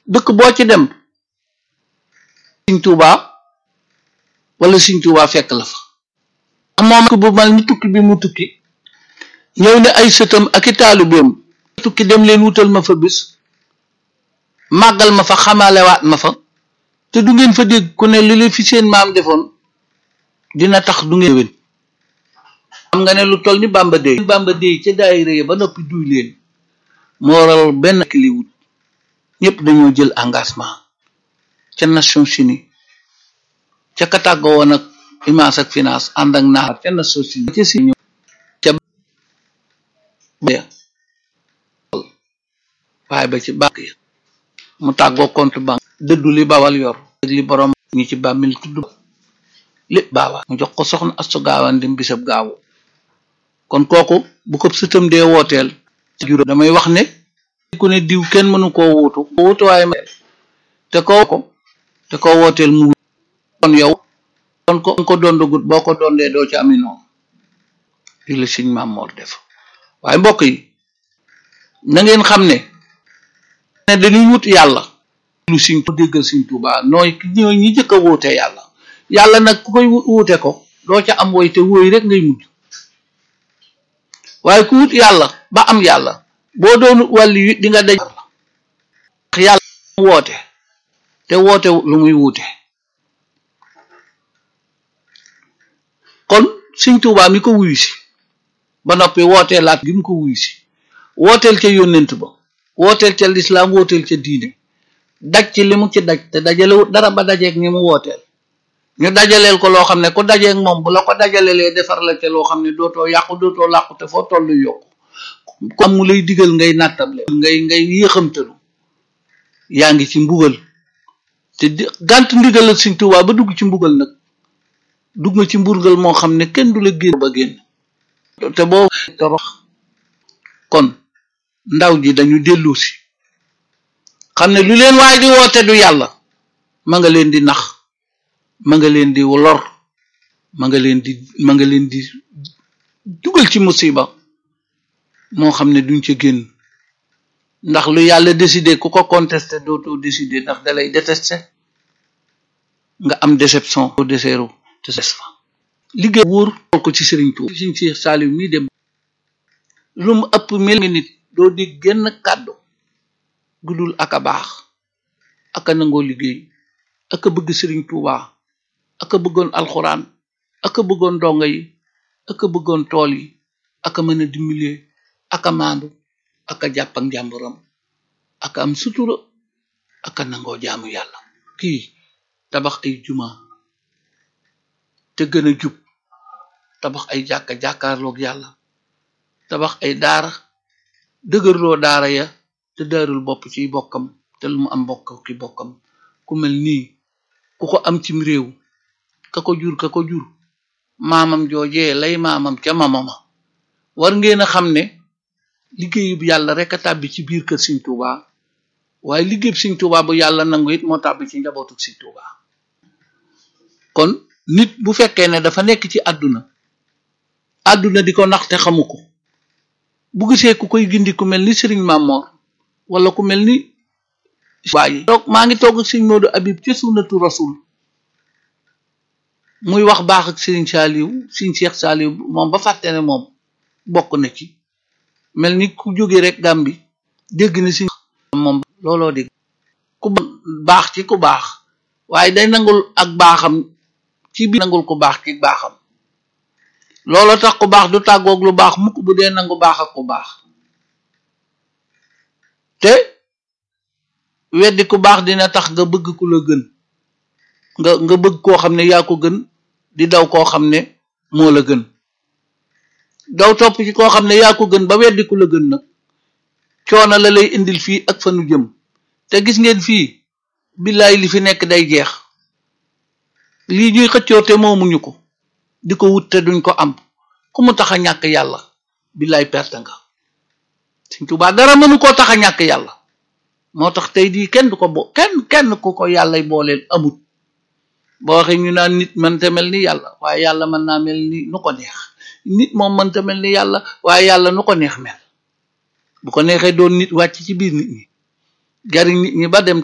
dëkk boo ci dem Sëriñ Tuubaa wala Sëriñ Tuubaa fekk la fa moom bu mal ni tukki bi mu tukki ñëw ne ay sëtam ak i taalibeem tukki dem leen wutal ma fa bis màggal ma fa xamalewaat ma fa te du ngeen fa dégg ku ne li leen fi seen maam defoon dina tax du ngeen wén xam nga ne lu toll ni Bamba Dey Bamba Dey ca daayira ya ba noppi duy leen moo waral benn kiliwut ñëpp dañoo jël engagement ca Nations Unies ca ka tàggoo woon ak image ak finance ànd ak naar ca Nations Unies ca si ca waaye ba ci banque ya mu tàggoo compte banque dëddu li bawal yor ak li borom ñi ci bàmmil tudd lépp baawa mu jox ko soxna astu gaawan dim bisab gaawu kon kooku bu ko sëtam dee wooteel juró damay wax ne ku ne diw kenn mënu koo wuutu wuutu waaye ma te ko ko te ko wooteel mu kon yow kon ko ko dondagut boo ko dondee doo ci ami noonu li la siñ maam moor def waaye mbokk yi na ngeen xam ne ne dañuy wut yàlla lu siñ ko déggal siñ Tuubaa nooy ñooy ñi jëkk a wuute yàlla yàlla nag ku koy wuute ko doo ca am woy te wóoy rek ngay mujj waaye ku wut yàlla ba am yàlla boo doon wàlli yu di nga daj yàlla woote te woote lu muy wuute kon Sëñ Tuubaa mi ko wuyu si ba noppi wootee laat gi mu ko wuyu si wooteel ca yónnent ba wooteel ca lislaam wooteel ca diine daj ci li mu ci daj te dajalewut dara ba dajeeg ñi mu wooteel ñu dajaleel ko loo xam ne ku dajeeg moom bu la ko dajalelee defar la ca loo xam ne dootoo yàqu dootoo làqu te foo tollu yokku ku am mu lay digal ngay nattable ngay ngay yéexamtalu yaa ngi ci mbugal te gànt ndigal ak Sëñ Tuubaa ba dugg ci mbugal nag dugg nga ci mburgal moo xam ne kenn du la génn ba génn te boo torox kon ndaw ji dañu dellu si xam ne lu leen waay di woote du yàlla ma nga leen di nax ma nga leen di lor ma nga leen di ma nga leen di dugal ci musiba moo xam ne duñ ca génn ndax lu yàlla décidé ku ko contesté dootoo décidé ndax dalay détesté nga am déception o deseeru te ses fa liggéey wóor ko ci Sëriñ Tuuba Sëriñ Seex Saaliw mii dem lu mu ëpp mel nga nit doo di genn kàddu gudul ak a baax ak a nangoo liggéey ak a bëgg Sëriñ Tuuba ak a bëggoon alxuraan ak a bëggoon donga yi ak a bëggoon tool yi ak a mën a dimbalee ak a maandu ak a jàpp ak njàmburam ak a am sutura ak a nangoo jaamu yàlla kii tabax ay juma te gën a jub tabax ay jàkka jàkkaarloog yàlla tabax ay daara dëgërloo daara ya te daarul bopp ciy bokkam te lu mu am bokk ki bokkam ku mel nii ku ko am cim réew ka ko jur ka ko jur maamam joojee lay maamam ca mamama war ngeen a xam ne liggéeyub yàlla rek a tàbbi ci biir kër Sëñ Tuubaa waaye liggéeyub Sëñ Tuubaa bu yàlla nangu it moo tàbbi ci njabootu Sëñ Tuubaa kon nit bu fekkee ne dafa nekk ci àdduna àdduna di ko nax te xamu ko bu gisee ku koy gindi ku mel ni Sëriñ Mamor wala ku mel ni waaye toog maa ngi toog ak Sëñ Moodu Abib ci sunnatu rasul muy wax baax ak Sëriñ Saaliw Sëriñ Seex Saaliw moom ba fàtte ne moom bokk na ci mel ni ku jóge rek Gàmbi dégg na si moom looloo dégg ku baax ci ku baax waaye day nangul ak baaxam ci biir nangul ku baax ci baaxam looloo tax ku baax du tàggoog lu baax mukk bu dee nangu baax ak ku baax te weddi ku baax dina tax nga bëgg ku la gën nga nga bëgg koo xam ne yaa ko gën di daw koo xam ne moo la gën daw topp ci koo xam ne yaa ko gën ba weddi ku la gën nag coono la lay indil fii ak fa nu jëm te gis ngeen fii billaay li fi nekk day jeex lii ñuy xëccoo te moomuñu ko di ko wut te duñ ko am ku mu tax a ñàkk yàlla billaay perte nga Sëñ Tuubaa dara mënu koo tax a ñàkk yàlla moo tax tey jii kenn du ko bo kenn kenn ku ko yàllay booleel amut boo waxee ñu naan nit mënta mel ni yàlla waaye yàlla mën naa mel ni nu ko neex nit moom mënta mel ni yàlla waaye yàlla nu ko neex mel bu ko neexee doon nit wàcc ci biir nit ñi jariñ nit ñi ba dem